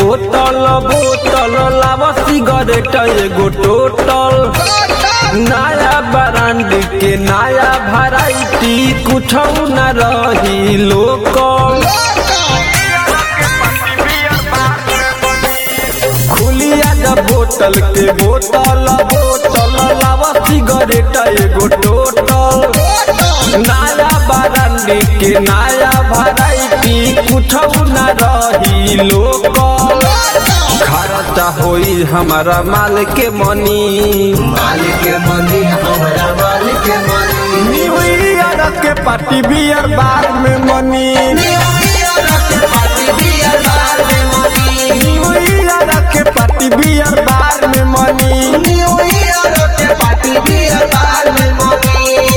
बोतल बोतल लाव सिगरेट एगो टोटल नया ब्रांड के नया वैरायटी कुछ न रही लोकल खुलिया जब बोतल के बोतल बोतल लाव सिगरेट एगो टोटल नया ब्रांड के नया वैरायटी कुछ न रही लोकल खर्चा होई हमारा माल के मनी मालिक के मनी हमरा मालिक के मनी न्यू ईयर के पार्टी बियर बार में मनी न्यू ईयर के पार्टी बियर बार में मनी न्यू ईयर के पार्टी बियर बार में मनी न्यू ईयर के पार्टी बियर बार में मनी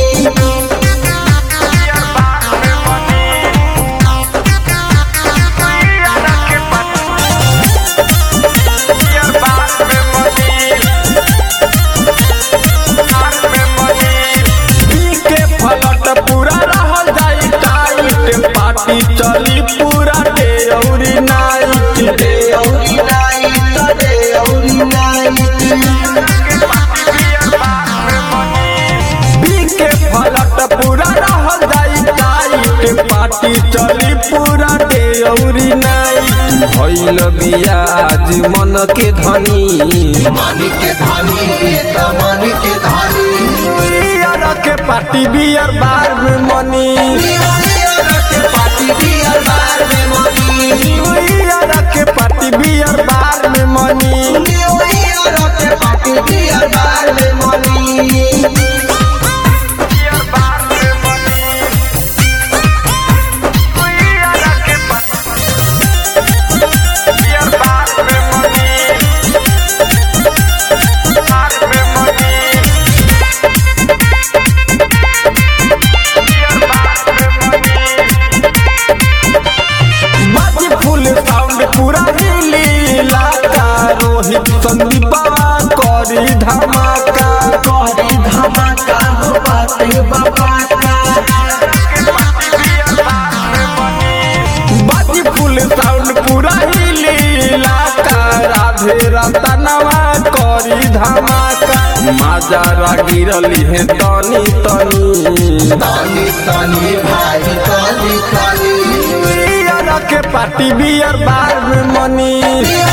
पी के फलट पूरा रहल जाई टाइट पार्टी चली पूरा डे औरी नाइट दे औरी नाइट दे औरी नाइट पी के फलट पूरा रहल जाई टाइट पार्टी चली पूरा डे औरी नाइट भइल बियाज मन के धनी मालिक के धनी ये तो मालिक के धनी बियर के पार्टी बियर बार में मनी न्यू ईयर के पार्टी बियर बार में मनी बियर के पार्टी बियर बार में मनी न्यू ईयर के पार्टी बियर बार में मनी बाजी फुल साउंड पूरा हिली इलाका रोहित संदीपा करी धमाका करे धमाका हो बाते बाबा का बाजी फुल साउंड पूरा हिली इलाका राधे रतनवा करी धमाका माजारा गिरली है तनी तनी तनी तनी भाई तनी तनी बियर के पार्टी बियर बार में मनी न्यू